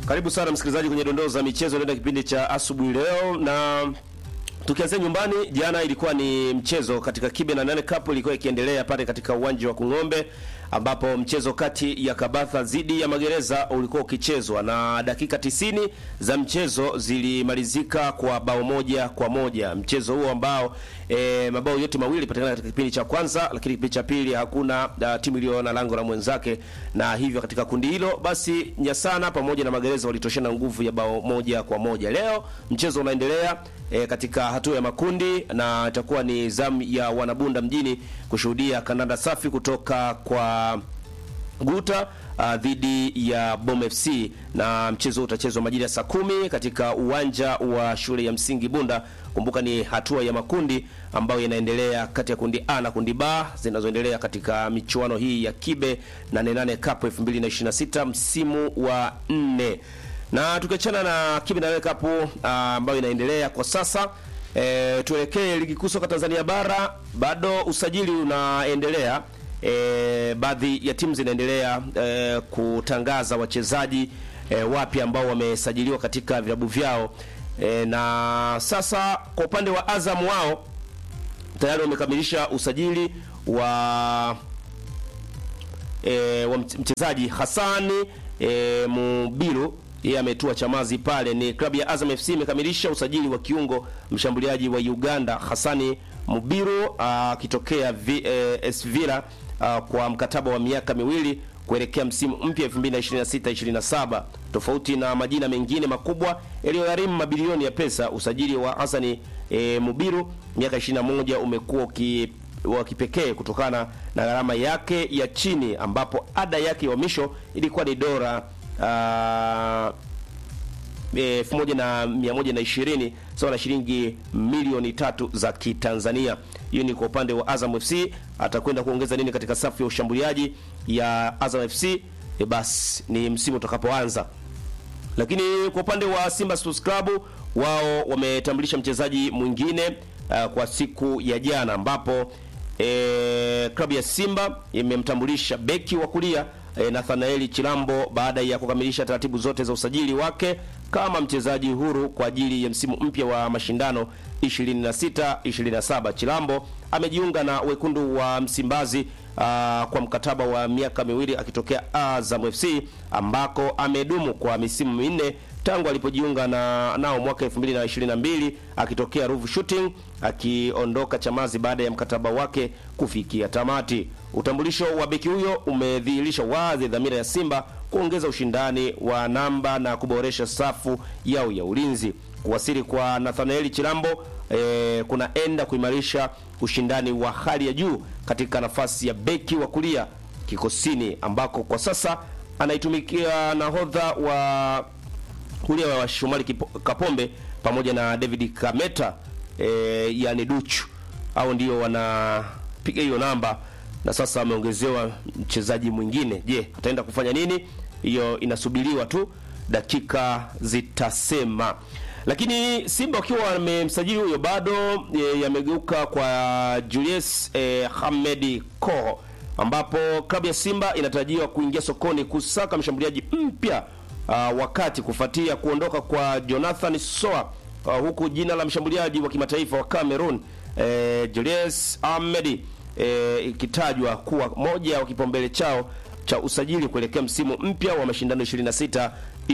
Karibu sana msikilizaji kwenye dondoo za michezo ndani ya kipindi cha asubuhi leo, na tukianzia nyumbani, jana ilikuwa ni mchezo katika Kibe na Nane Cup ilikuwa ikiendelea pale katika uwanja wa Kung'ombe, ambapo mchezo kati ya Kabatha dhidi ya Magereza ulikuwa ukichezwa na dakika tisini za mchezo zilimalizika kwa bao moja kwa moja. Mchezo huo ambao e, mabao yote mawili patikana katika kipindi cha kwanza, lakini kipindi cha pili hakuna uh, timu iliyoona lango la mwenzake, na hivyo katika kundi hilo basi Nyasana pamoja na Magereza walitoshana nguvu ya bao moja kwa moja. Leo mchezo unaendelea e, katika hatua ya makundi na itakuwa ni zamu ya wanabunda mjini kushuhudia kandanda safi kutoka kwa Guta uh, dhidi ya Bom FC na mchezo utachezwa majira ya saa kumi katika uwanja wa shule ya msingi Bunda. Kumbuka ni hatua ya makundi ambayo inaendelea kati ya kundi A na kundi B zinazoendelea katika michuano hii ya Kibe 88 Cup 2026 msimu wa nne. Na tukiachana na Kibe 88 Cup uh, ambayo inaendelea kwa sasa E, tuelekee ligi kuu soka Tanzania bara. Bado usajili unaendelea. E, baadhi ya timu zinaendelea e, kutangaza wachezaji e, wapya ambao wamesajiliwa katika vilabu vyao e, na sasa kwa upande wa Azam wao tayari wamekamilisha usajili wa e, wa mchezaji Hassani e, Mubiru yeye ametua Chamazi pale. Ni klabu ya Azam FC imekamilisha usajili wa kiungo mshambuliaji wa Uganda Hassani Mubiru akitokea uh, AS Villa uh, kwa mkataba wa miaka miwili kuelekea msimu mpya 2026-27. Tofauti na majina mengine makubwa yaliyogharimu mabilioni ya pesa, usajili wa Hassani e, Mubiru miaka 21 umekuwa wa kipekee kutokana na gharama yake ya chini, ambapo ada yake ya uhamisho ilikuwa ni dola elfu moja na mia moja na ishirini sawa na shilingi milioni tatu za Kitanzania. Hiyo ni kwa upande wa Azam FC. Atakwenda kuongeza nini katika safu ya ushambuliaji ya Azam FC? E, basi ni msimu utakapoanza. Lakini kwa upande wa Simba Sports Club wao wametambulisha mchezaji mwingine uh, kwa siku ya jana ambapo e, klabu ya Simba imemtambulisha beki wa kulia e, Nathanaeli Chilambo baada ya kukamilisha taratibu zote za usajili wake kama mchezaji huru kwa ajili ya msimu mpya wa mashindano 26 27. Chilambo amejiunga na wekundu wa Msimbazi uh, kwa mkataba wa miaka miwili akitokea Azam FC ambako amedumu kwa misimu minne tangu alipojiunga na nao mwaka 2022 akitokea Ruvu Shooting akiondoka Chamazi baada ya mkataba wake kufikia tamati. Utambulisho wa beki huyo umedhihirisha wazi dhamira ya Simba kuongeza ushindani wa namba na kuboresha safu yao ya ulinzi. Kuwasili kwa Nathanaeli Chilambo e, kunaenda kuimarisha ushindani wa hali ya juu katika nafasi ya beki wa kulia kikosini ambako kwa sasa anaitumikia nahodha wa kulia wa Shomari Kapombe pamoja na David Kameta e, yani Duchu au ndio wanapiga hiyo namba na sasa ameongezewa mchezaji mwingine. Je, ataenda kufanya nini? Hiyo inasubiriwa tu, dakika zitasema. Lakini Simba wakiwa wamemsajili huyo bado e, yamegeuka kwa Julius e, Hamedi Koho, ambapo klabu ya Simba inatarajiwa kuingia sokoni kusaka mshambuliaji mpya uh, wakati kufuatia kuondoka kwa Jonathan Soa uh, huku jina la mshambuliaji wa kimataifa wa Cameroon e, Julius Hamedi ikitajwa e, kuwa moja wa kipaumbele chao cha usajili kuelekea msimu mpya wa mashindano 26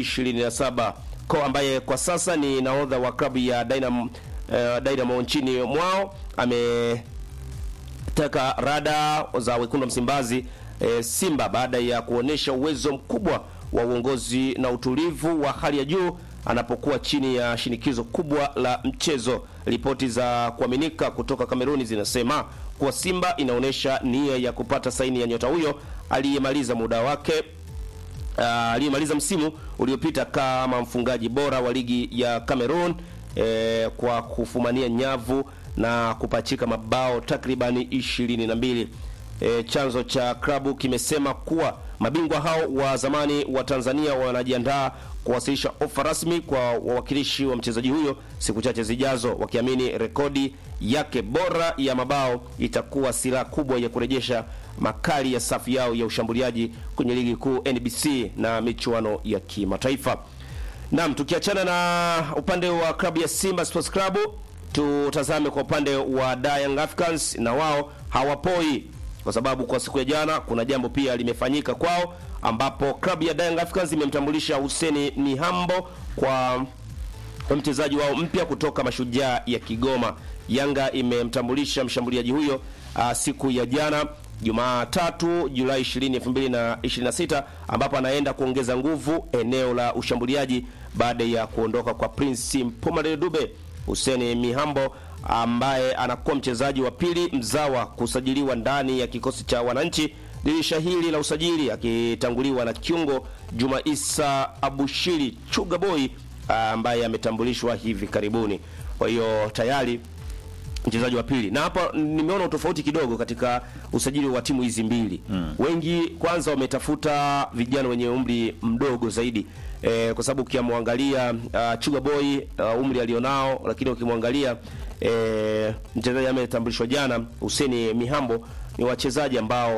27. Ko ambaye kwa sasa ni nahodha wa klabu ya Dynamo, uh, Dynamo nchini mwao ameteka rada za wekundu Msimbazi e, Simba baada ya kuonesha uwezo mkubwa wa uongozi na utulivu wa hali ya juu anapokuwa chini ya shinikizo kubwa la mchezo. Ripoti za kuaminika kutoka Kameruni zinasema kuwa Simba inaonyesha nia ya kupata saini ya nyota huyo aliyemaliza muda wake uh, aliyemaliza msimu uliopita kama mfungaji bora wa ligi ya Cameroon eh, kwa kufumania nyavu na kupachika mabao takribani ishirini na mbili. E, chanzo cha klabu kimesema kuwa mabingwa hao wa zamani wa Tanzania wanajiandaa kuwasilisha ofa rasmi kwa wawakilishi wa mchezaji huyo siku chache zijazo, wakiamini rekodi yake bora ya mabao itakuwa silaha kubwa ya kurejesha makali ya safu yao ya ushambuliaji kwenye ligi kuu NBC na michuano ya kimataifa. Naam, tukiachana na upande wa klabu ya Simba Sports Club, tutazame kwa upande wa Young Africans, na wao hawapoi kwa sababu kwa siku ya jana kuna jambo pia limefanyika kwao, ambapo klabu ya Young Africans imemtambulisha Hussein Mihambo kwa kwa mchezaji wao mpya kutoka Mashujaa ya Kigoma. Yanga imemtambulisha mshambuliaji huyo uh, siku ya jana Jumatatu Julai 20, 2026 ambapo anaenda kuongeza nguvu eneo la ushambuliaji baada ya kuondoka kwa Prince Mpumale Dube. Hussein Mihambo ambaye anakuwa mchezaji wa pili mzawa kusajiliwa ndani ya kikosi cha wananchi dirisha hili la usajili, akitanguliwa na kiungo Juma Isa Abushiri Chuga Boy ambaye ametambulishwa hivi karibuni. Kwa hiyo tayari mchezaji wa pili, na hapa nimeona utofauti kidogo katika usajili wa timu hizi mbili mm. Wengi kwanza wametafuta vijana wenye umri mdogo zaidi e, kwa sababu ukimwangalia uh, Chuga Boy uh, umri alionao, lakini ukimwangalia e, mchezaji ametambulishwa jana Hussein Mihambo ni wachezaji ambao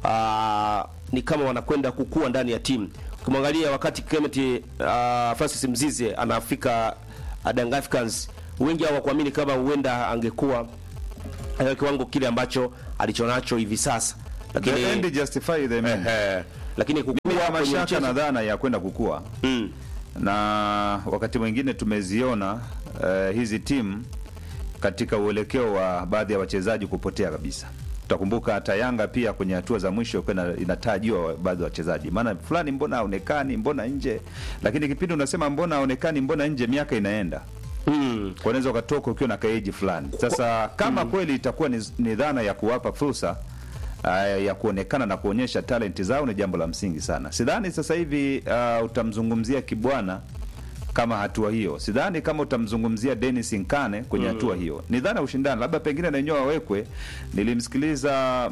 uh, ni kama wanakwenda kukua ndani ya timu. Ukimwangalia wakati Clement uh, Francis Mzize anafika uh, Young Africans wengi hawakuamini kama huenda angekuwa katika kiwango kile ambacho alichonacho hivi sasa, lakini The end justify the means. eh, lakini kukua Bila kwenye mashaka mchezo- na dhana ya kwenda kukua mm, na wakati mwingine tumeziona eh, hizi timu katika uelekeo wa baadhi ya wachezaji kupotea kabisa. Utakumbuka hata Yanga pia kwenye hatua za mwisho kwenda inatajiwa baadhi ya wachezaji, maana fulani mbona haonekani, mbona nje, lakini kipindi unasema mbona haonekani, mbona nje, miaka inaenda mm, Kwa unaweza ukatoka ukiwa na kaeji fulani. Sasa kama kweli itakuwa ni, ni dhana ya kuwapa fursa uh, ya kuonekana na kuonyesha talenti zao ni jambo la msingi sana. Sidhani sasa hivi uh, utamzungumzia Kibwana kama hatua hiyo. Sidhani kama utamzungumzia Dennis Nkane kwenye hatua hiyo. Ni dhana ya ushindani, labda pengine na wenyewe wawekwe. Nilimsikiliza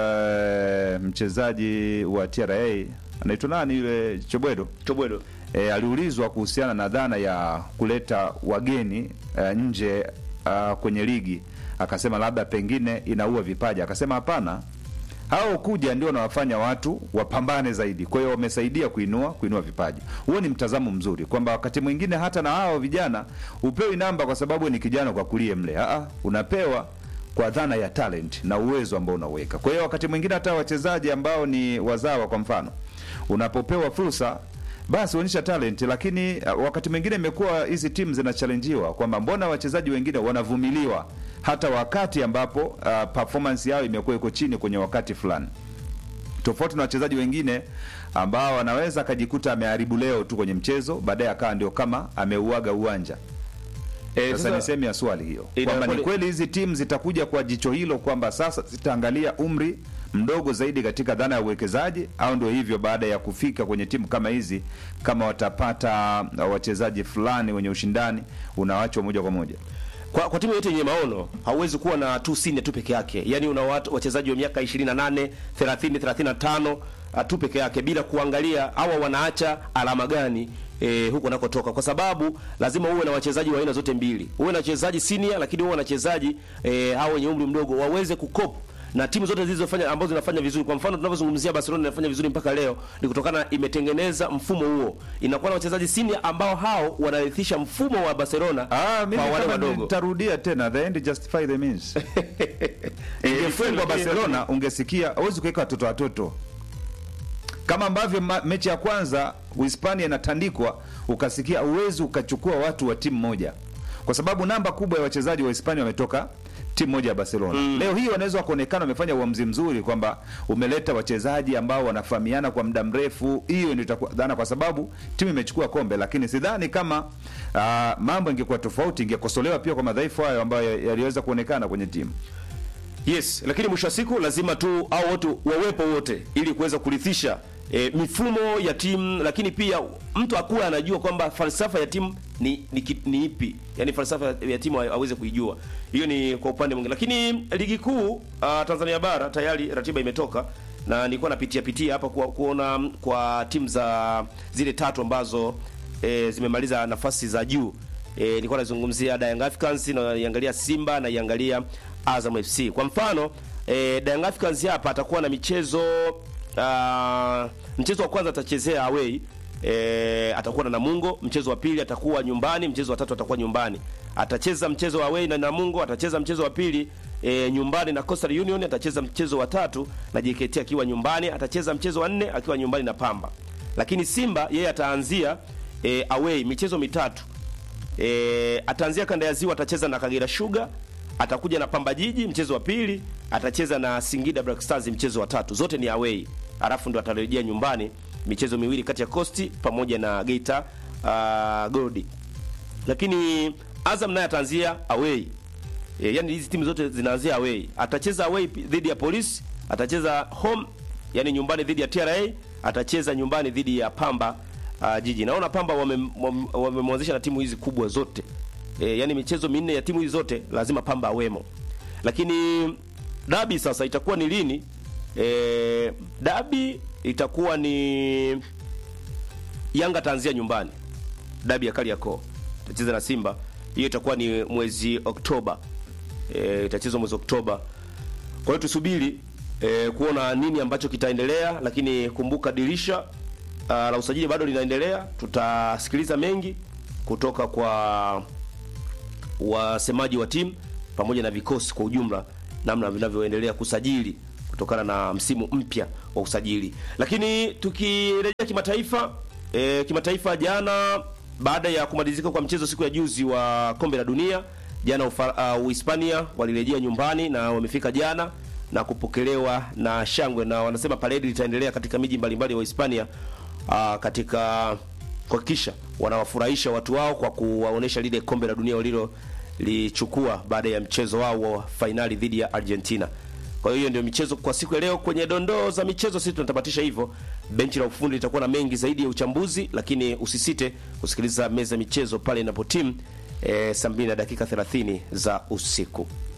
uh, mchezaji wa TRA anaitwa nani yule Chobwedo Chobwedo e, aliulizwa kuhusiana na dhana ya kuleta wageni e, nje a, kwenye ligi, akasema labda pengine inaua vipaji. Akasema hapana, hao kuja ndio wanawafanya watu wapambane zaidi. Kwa hiyo wamesaidia kuinua kuinua vipaji. Huo ni mtazamo mzuri, kwamba wakati mwingine hata na hao vijana upewi namba kwa sababu ni kijana kwa kulie mle. Aa, unapewa kwa dhana ya talent na uwezo ambao unauweka. Kwa hiyo wakati mwingine hata wachezaji ambao ni wazawa, kwa mfano, unapopewa fursa basi onyesha talent, lakini uh, wakati mwingine imekuwa hizi timu zinachallenjiwa kwamba mbona wachezaji wengine wanavumiliwa hata wakati ambapo uh, performance yao imekuwa iko chini kwenye wakati fulani, tofauti na wachezaji wengine ambao anaweza akajikuta ameharibu leo tu kwenye mchezo, baadaye akawa ndio kama ameuaga uwanja. eh, Sasa ni sehemu ya swali hiyo Ina- kwamba ni kweli- kweli hizi timu zitakuja kwa jicho hilo kwamba sasa zitaangalia umri mdogo zaidi katika dhana ya uwekezaji, au ndio hivyo, baada ya kufika kwenye timu kama hizi, kama watapata uh, wachezaji fulani wenye ushindani, unawachwa moja kwa moja. kwa, kwa timu yote yenye maono hauwezi kuwa na tu senior tu peke yake, yaani una watu wachezaji wa miaka 28, 30, 35 ah, tu peke yake bila kuangalia hawa wanaacha alama gani E, huko nakotoka kwa sababu lazima uwe na wachezaji wa aina zote mbili, uwe na wachezaji senior, lakini uwe na wachezaji e, hao wenye umri mdogo waweze kukop na timu zote zilizofanya ambazo zinafanya vizuri. Kwa mfano tunavyozungumzia Barcelona inafanya vizuri mpaka leo, ni kutokana imetengeneza mfumo huo, inakuwa na wachezaji senior ambao hao wanarithisha mfumo wa Barcelona Ah, mimi kwa wale kama wadogo. nitarudia tena, the end justify the means. Ingefungwa Barcelona, ungesikia hawezi kuweka watoto watoto kama ambavyo ma, mechi ya kwanza Uhispania inatandikwa, ukasikia uwezi ukachukua watu wa timu moja, kwa sababu namba kubwa ya wachezaji wa Hispania wametoka timu moja ya Barcelona. Leo hii wanaweza wakaonekana wamefanya uamuzi mzuri kwamba umeleta wachezaji ambao wanafahamiana kwa muda mrefu. Hiyo ndio itakuwa dhana, kwa sababu timu imechukua kombe, lakini sidhani kama ah, mambo ingekuwa tofauti, ingekosolewa pia kwa madhaifu hayo ambayo yaliweza kuonekana kwenye timu. Yes, lakini mwisho wa siku lazima tu au wote wawepo wote ili kuweza kurithisha e, mifumo ya timu, lakini pia mtu akuwa anajua kwamba falsafa ya timu ni ni, ki- ni ipi, yaani falsafa ya timu aweze kuijua. Hiyo ni kwa upande mwingine, lakini ligi kuu uh, Tanzania bara tayari ratiba imetoka na nilikuwa napitia pitia hapa kwa, kuona kwa timu za zile tatu ambazo e, zimemaliza nafasi za juu. E, nilikuwa nazungumzia Young Africans na naiangalia Simba na iangalia Azam FC. Kwa mfano, e, Young Africans hapa atakuwa na michezo uh, mchezo wa kwanza atachezea away e, atakuwa na Namungo, mchezo wa pili atakuwa nyumbani, mchezo wa tatu atakuwa nyumbani. Atacheza mchezo wa away na Namungo, atacheza mchezo wa pili e, nyumbani na Coastal Union, atacheza mchezo wa tatu na JKT akiwa nyumbani, atacheza mchezo wa nne akiwa nyumbani na Pamba. Lakini Simba yeye ataanzia e, away michezo mitatu. E, ataanzia kanda ya Ziwa, atacheza na Kagera Sugar, atakuja na Pamba Jiji mchezo wa pili, atacheza na Singida Black Stars mchezo wa tatu, zote ni away. Alafu ndo atarejea nyumbani michezo miwili kati ya Coast pamoja na Geita uh, Gold. Lakini Azam naye ataanzia away. E, yani hizi timu zote zinaanzia away. Atacheza away dhidi ya Police, atacheza home yani nyumbani dhidi ya TRA, atacheza nyumbani dhidi ya Pamba uh, Jiji. Naona Pamba wamemwanzisha wame, wame na timu hizi kubwa zote. E, yani michezo minne ya timu hizi zote lazima Pamba awemo. Lakini dabi sasa itakuwa ni lini? E, dabi itakuwa ni Yanga taanzia nyumbani. Dabi ya Kariakoo. Itacheza na Simba. Hiyo itakuwa ni mwezi Oktoba. E, itachezwa mwezi Oktoba. Kwa hiyo tusubiri e, kuona nini ambacho kitaendelea, lakini kumbuka dirisha uh, la usajili bado linaendelea. Tutasikiliza mengi kutoka kwa wasemaji wa timu pamoja na vikosi kwa ujumla, namna vinavyoendelea kusajili kutokana na msimu mpya wa usajili. Lakini tukirejea kimataifa, e, kimataifa jana baada ya kumalizika kwa mchezo siku ya juzi wa kombe la dunia jana Uhispania uh, walirejea nyumbani na wamefika jana na kupokelewa na shangwe, na wanasema paredi litaendelea katika miji mbalimbali ya Uhispania uh, katika kuhakikisha wanawafurahisha watu wao kwa kuwaonesha lile kombe la dunia walilo lichukua baada ya mchezo wao wa fainali dhidi ya Argentina. Kwa hiyo ndio michezo kwa siku ya leo. Kwenye dondoo za michezo, sisi tunatamatisha hivyo. Benchi la ufundi litakuwa na mengi zaidi ya uchambuzi, lakini usisite kusikiliza meza michezo pale inapotimu e, saa mbili na dakika 30 za usiku.